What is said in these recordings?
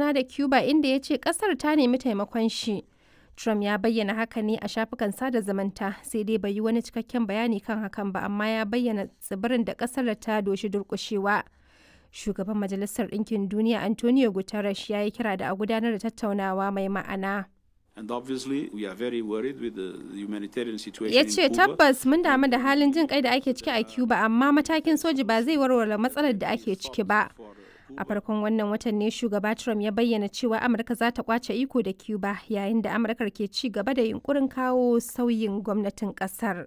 tattauna da Cuba inda ya ce ƙasar ta nemi taimakon shi. Trump ya bayyana haka ne a shafukan sada zumunta sai dai bai yi wani cikakken bayani kan hakan ba amma ya bayyana tsibirin da ƙasar ta doshi durƙushewa. Shugaban Majalisar Ɗinkin Duniya Antonio Guterres ya yi kira da a gudanar da tattaunawa mai ma'ana. And obviously, we are very worried with the humanitarian situation Ya in ce Cuba. tabbas mun damu da halin jin kai da ake ciki a Cuba amma matakin soji ba zai warware matsalar da ake ciki ba. A farkon wannan watan ne shugaba Trump ya bayyana cewa Amurka za ta kwace iko da Cuba yayin da Amurkar ke ci gaba da yunkurin kawo sauyin gwamnatin kasar.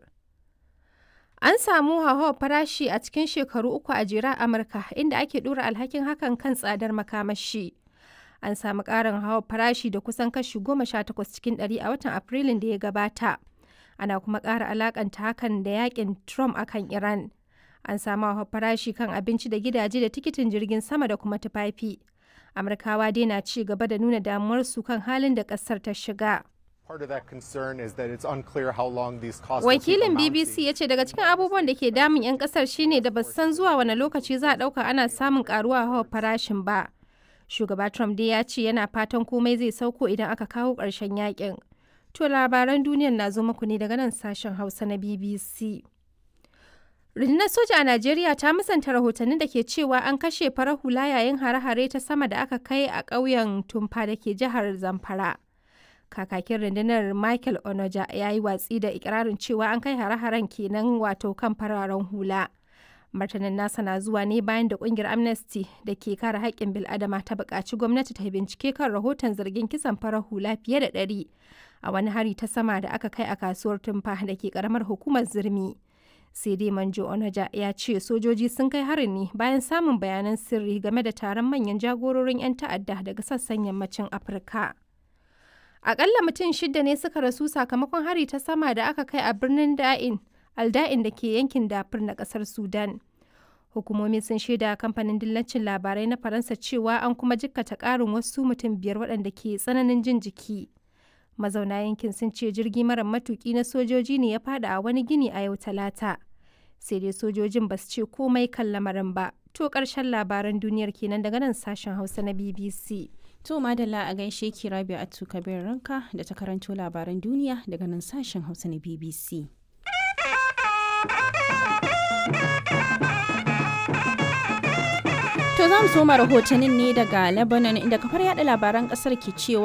An samu hauhawar farashi a cikin shekaru uku a jera a Amurka inda ake dora alhakin hakan kan tsadar makamashi. An samu ƙarin hauhawar farashi da kusan kashi goma sha takwas cikin ɗari a watan Afrilun da ya gabata. Ana kuma ƙara alakanta hakan da yakin Trump akan Iran. An samu hauhawar farashi kan abinci da gidaje da tikitin jirgin sama da kuma tufafi. Amurkawa dai na ci gaba da nuna damuwarsu kan halin da ƙasar ta shiga. Part of that concern is that it's unclear how long these costs will keep Wakilin amounting. BBC ya ce daga cikin abubuwan da ke damun 'yan kasar shine da ba su san zuwa wani lokaci za a ɗauka ana samun karuwa hawa farashin ba. Shugaba Trump dai ya ce yana fatan komai zai sauko idan aka kawo ƙarshen yakin. To labaran duniyar na zo muku ne daga nan sashen Hausa na BBC. Rundunar soja a Najeriya ta musanta rahotannin da ke cewa an kashe farar hula yayin hare-hare ta sama da aka kai a ƙauyen Tumfa da ke jihar Zamfara. Kakakin rundunar Michael Onoja ya yi watsi da ikirarin cewa an kai hare-haren kenan wato kan fararen hula. Martanin nasa na zuwa ne bayan da kungiyar Amnesty da ke kare haƙƙin bil'adama ta buƙaci gwamnati ta bincike kan rahoton zargin kisan farar hula fiye da ɗari a wani hari ta sama da aka kai a kasuwar Tumfa da ke ƙaramar hukumar Zirmi. sai dai manjo onaja ya ce sojoji sun kai harin ne bayan samun bayanan sirri game da taron manyan jagororin 'yan ta'adda daga sassan yammacin afirka akalla mutum shida ne suka rasu sakamakon hari ta sama da aka kai a birnin da'in alda'in da ke yankin dafur na kasar sudan hukumomi sun shaida kamfanin dillacin labarai na faransa cewa an kuma jikkata karin wasu mutum biyar waɗanda ke tsananin jin jiki mazauna yankin sun ce jirgi mara matuki na sojoji ne ya fada a wani gini a yau talata sai dai sojojin ba su ce komai kan lamarin ba to karshen labaran duniyar kenan daga nan sashen hausa na bbc To madalla a gaishe ki Rabia Atu Kabir Ranka da ta karanto labaran duniya daga nan sashen Hausa na BBC. To za mu soma rahotannin ne daga Lebanon inda kafar yada labaran kasar ke cewa